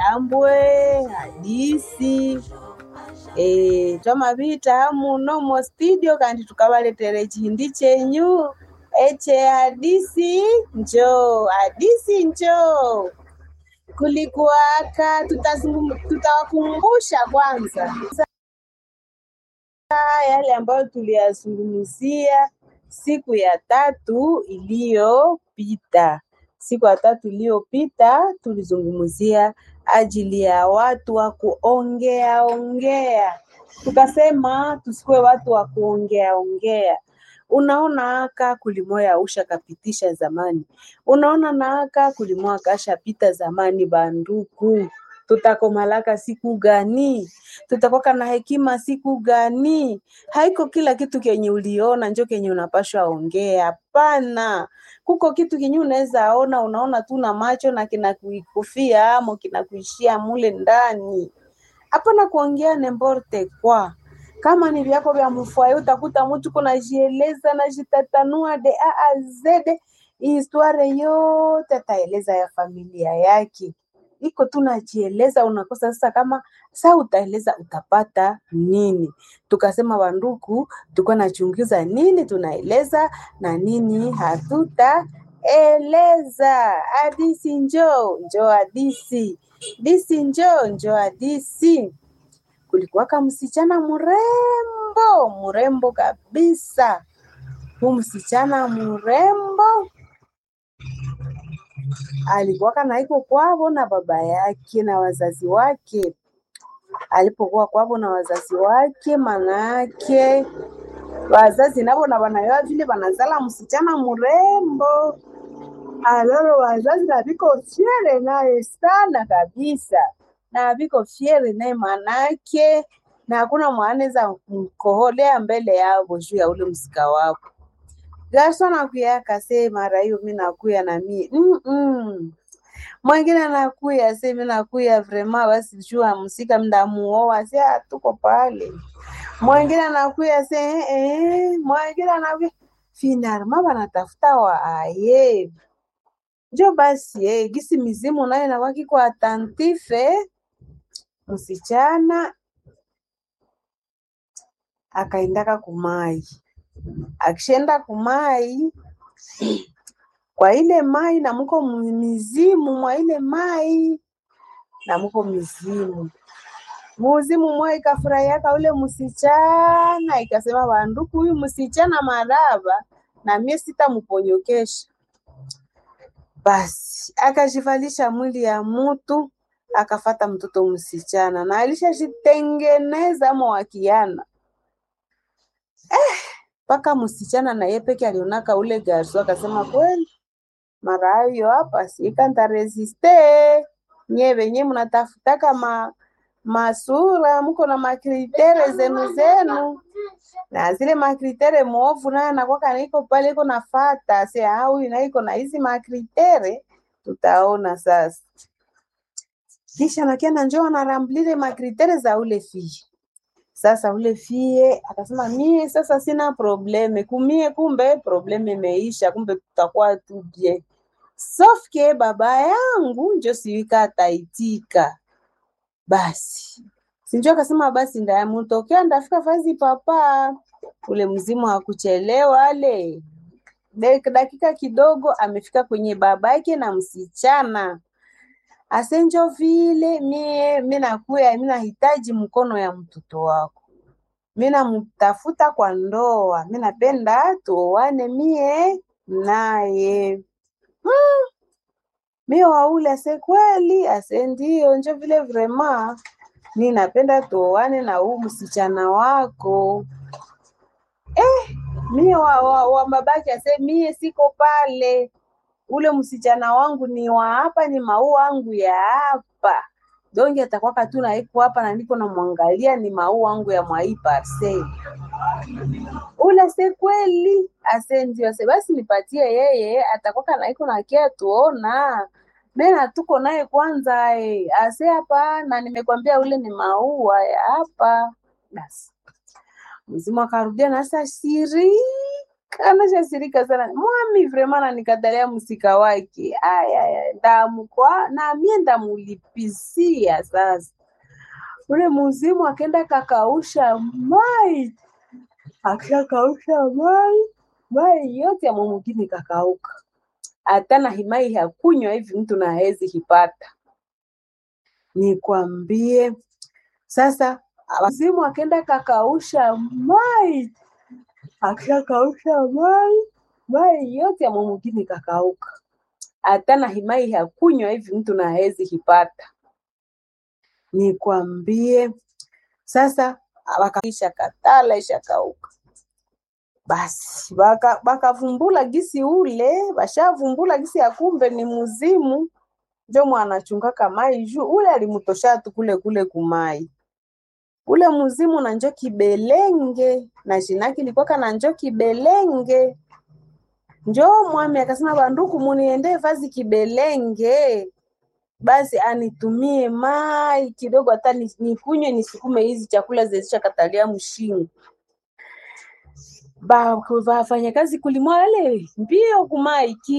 tambwe hadisi e, twamavita muno mo studio kandi tukavaletere chihindi chenyu eche hadisi njoo hadisi njoo kulikuwaka tutazungum- tutawakumbusha kwanza yale ambayo tuliyazungumzia siku ya tatu iliyopita. Siku ya tatu iliyopita tulizungumzia ajili ya watu wa kuongea ongea, tukasema tusikuwe watu wa kuongea ongea. Unaona aka kulimoya usha kapitisha zamani, unaona na aka kulimoya kashapita zamani. Banduku, tutakomalaka siku gani? Tutakwaka na hekima siku gani? Haiko kila kitu kenye uliona njo kenye unapashwa ongea. Hapana, kuko kitu kenye unaweza ona, unaona tu na macho na kinakuikufia amo kinakuishia mule ndani. Hapana kuongea nemborte kwa kama ni vyako vya mfwaye, utakuta mtu kunajieleza najitatanua de a a z historia yote ataeleza ya familia yake iko tu najieleza, unakosa sasa kama saa utaeleza utapata nini? Tukasema wanduku, tulikuwa nachunguza nini tunaeleza na nini hatutaeleza. Hadisi njoo njoo, hadisi disi njoo njoo, hadisi. Kulikuwaka msichana mrembo mrembo kabisa, huu msichana mrembo alikuwaka naiko kwavo na baba yake na wazazi wake. Alipokuwa kwavo na wazazi wake, manake wazazi navo na wanayoa vile wanazala msichana mrembo, alalo wazazi na viko fiere naye sana kabisa, na viko fiere naye manake, na hakuna mwanaweza mkoholea mbele yavo juu ya ule msika wapo Garso anakuya akase mara hiyo mi nakuya na mi mm -mm. Mwingine anakuya se mi nakuya vrema basi jua msika mdamuoa se ah, tuko pale. Mwingine anakuya se eh, eh. Mwingine anakuya finalma banatafuta wa aye njo basi eh, gisi mizimu nayo nawaki kwa atantife msichana akaendaka kumai akishenda kumai kwa ile mai na muko mu- mizimu mwa ile mai na muko mizimu muzimu mwa ikafurahiaka ule msichana ikasema banduku huyu msichana maraba na mie sitamuponyokesha basi akajivalisha mwili ya mutu akafata mtoto msichana na alishajitengeneza mwakiana mpaka msichana na yeye peke alionaka ule garso akasema kweli mara hayo hapa sikanta resiste nye venye mnatafutaka ma masura mko na makritere zenu zenu na zile makritere mwovu naye anakwaka naiko pale iko nafata se ah, huyu na iko na hizi makritere tutaona sasa kisha nakiana njoo anaramblile makritere za ule fie sasa ule fie akasema mie sasa sina probleme kumie, kumbe probleme imeisha, kumbe tutakuwa tu bien. Sauf que baba yangu njo siwika ataitika. Basi sinjo akasema basi ndayamutokea ndafika fazi papa. Ule mzimu hakuchelewa ale Dek- dakika kidogo amefika kwenye babake na msichana asenjo vile mie mi nakuya mi nahitaji mkono ya mtoto wako mi namtafuta kwa ndoa, mi napenda tuoane mie naye. Mi waule ase kweli, ase ndio, njo vile vrema mi napenda tuoane na huu msichana wako. Mie wa, wa, wa babake ase mie siko pale, ule msichana wangu ni wa hapa, ni maua wangu ya hapa donge atakwaka tu naiko hapa na niko namwangalia, ni maua wangu ya mwai parcel ule se kweli ase ndio ase basi nipatie yeye atakwaka naiko nakia tuona mena tuko naye kwanza eh. ase hapana nimekwambia ule ni maua ya hapa basi mzimu akarudia na sasa shirika anashasirika sana mwami vrema nanikatalia msika wake aya ndamkwa na mie ndamulipisia sasa ule muzimu akenda kakausha mai akishakausha mai mai yote ya mwamugini kakauka hata na himai hakunywa hivi mtu na hezi hipata nikwambie sasa wazimu akenda kakausha mai akishakausha mai mai yote ya mwamugini kakauka hata na himai hakunywa hivi mtu na hezi hipata nikwambie sasa wakaisha katala ishakauka basi baka bakavumbula gisi ule bashavumbula gisi ya kumbe ni muzimu njo mwanachungaka mai juu ule alimutosha tu kule kule kumai ule muzimu na njo kibelenge na jinaki likwaka na njo kibelenge njo mwami akasema banduku muniende vazi kibelenge basi anitumie mai kidogo hata ni- nikunywe nisukume hizi chakula zilizokatalia mshingo ba wafanya kazi kulimwa wale mbio kumai ki